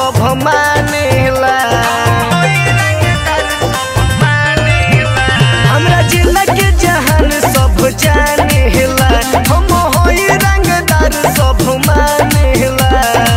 सब मानेला हमरा जिला के जहान सब जानेला हम होई रंगदार सब मानेला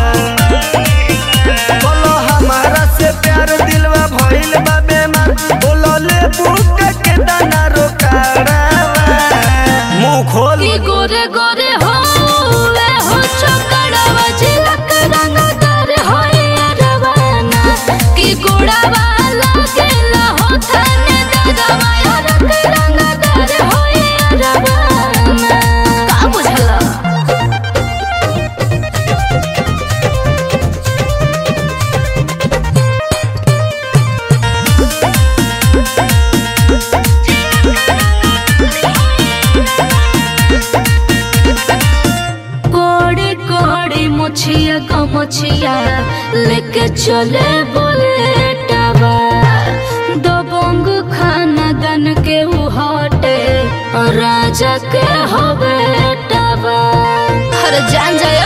बोलो हमारा से प्यार दिलवा भइल बा बेमार बोलो ले बुक के दाना रोकारावा मुंह खोल की गोरे गोरे हो वे हो चकड़वा झिलक रंगदार होई रवाना की गोड़ावा लागेला हो थाने दरवा रंग रंगदार होई रवाना का बुझला कोड़ी कोड़ी मुछिया को मुछिया लेके चले बुलेटवा दो बोंग खाना दन के उ हटे और राजा के हो बेटवा हर जान जाए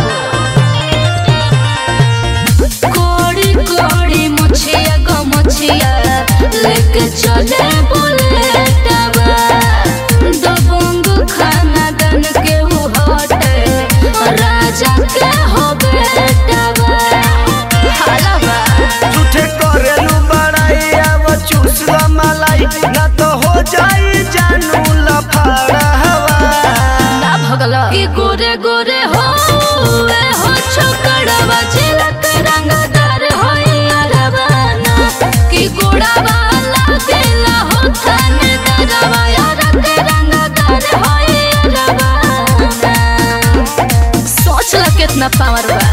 कोड़ी कोड़ी मुछिया को मुछिया लेके चले बुलेटवा दो बोंग खाना दन के उ हटे राजा के हो बेटवा हलवा झूठे करेलू बड़ाई अब चूस ला मलाई ना तो हो जाई जानू लफड़ा हवा ना भगला कि गोरे गोरे हो वे हो छोकड़वा झिलक रंगदार होई अरवाना कि गोड़ावा लागेला हो थाने दरवा रंग रंगदार होई अरवाना सोच ला कितना पावर बा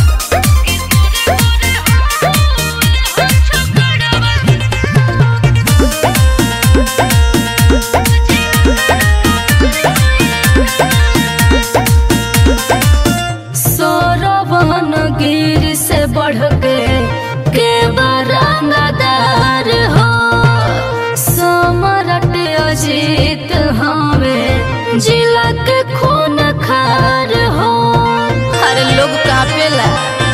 सोरवन गिर से बढ़ के के बरंगदार हो समरट अजीत हमें जिला के खून खार हो हर लोग कापेला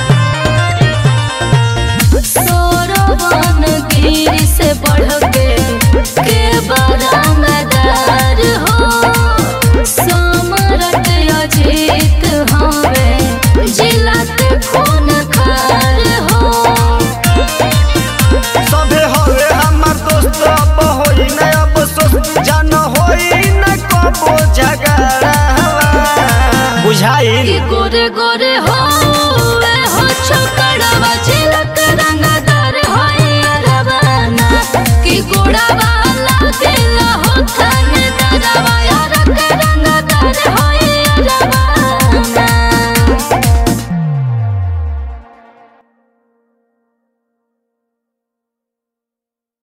सोरवन गिर से बढ़ के के बरंगदार हो समरट अजीत हमें जिला के खून खार हो सभे हवे हमर दोस्त अब होई न अफसोस जान होई न कबो झगड़ा हवा बुझाइल कि गोरे गोरे हो वे हो छोकड़वा झिलक रंगदार होई रवाना कि गोड़ावा लागे